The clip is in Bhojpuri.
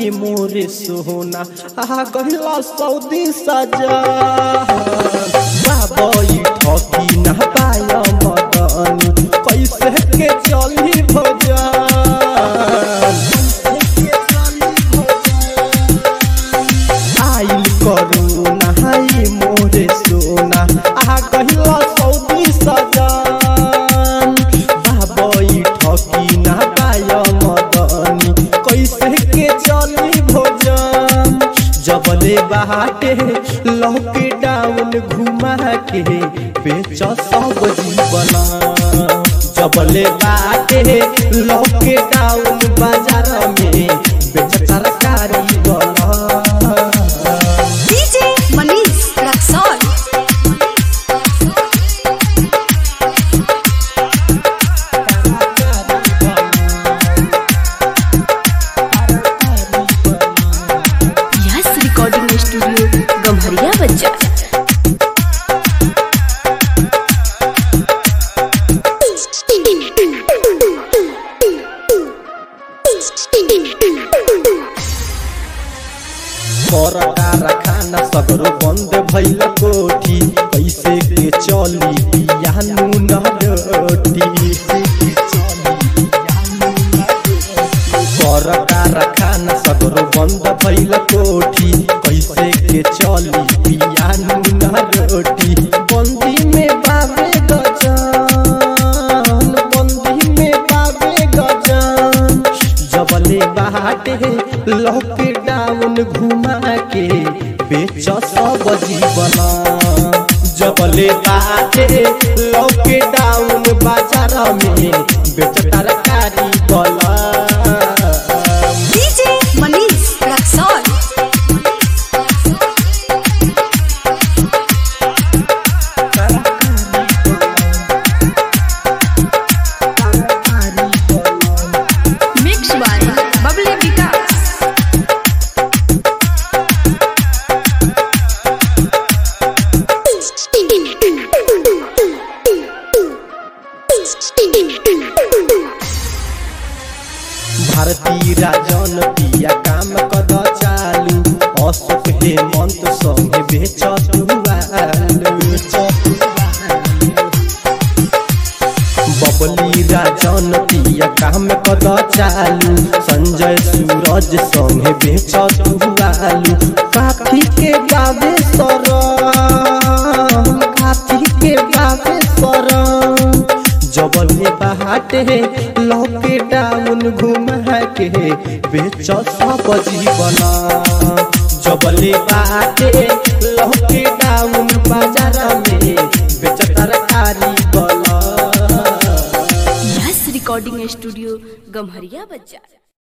नहाई मोरे सोना आ गहिला सऊदी सजा बाबई ठकी ना पाय मदनी कैसे के चली भजन आइल करू नहाई मोरे सोना आ गहिला सऊदी सजन बाबई ठकी ना पाय मदनी कैसे के चली भोजन जबले बाटे लौके डाउन घुमा के बेच सब जीवना जबले बाटे लौके डाउन बाजार में बेच तरकारी बना DJ Manish Raxol. Yes recording studio Gamharia बच्चा परदा रखाना सगरो बंद भइल कोठी कैसे के चली पियानु न रोटी परदा रखाना सगरो बंद भइल कोठी कैसे के चली पियानु न रोटी बंदी में बाबे गजान बंदी में बाबे गजान जबले बाटे लॉकडाउन घुमा के बेच सब जीवन जबले बाटे लॉकडाउन बाजार में बेच तरकारी बला DJ Manish Raxol. Mixed by Bubbly Vikas. भारतीय राजन पिया काम कद चालू अशोक हेमंत संगे बेच बबली राजन पिया काम कद चालू संजय सूरज संगे बेच आलू काफी के बाबे सरम काफी के बाबे सरम जबले बाटे लॉकडाउन घुमा के बेच सब जीवन जबले बाटे लॉकडाउन बाजार में बेच तरकारी बला यस रिकॉर्डिंग स्टूडियो गम्हरिया बच्चा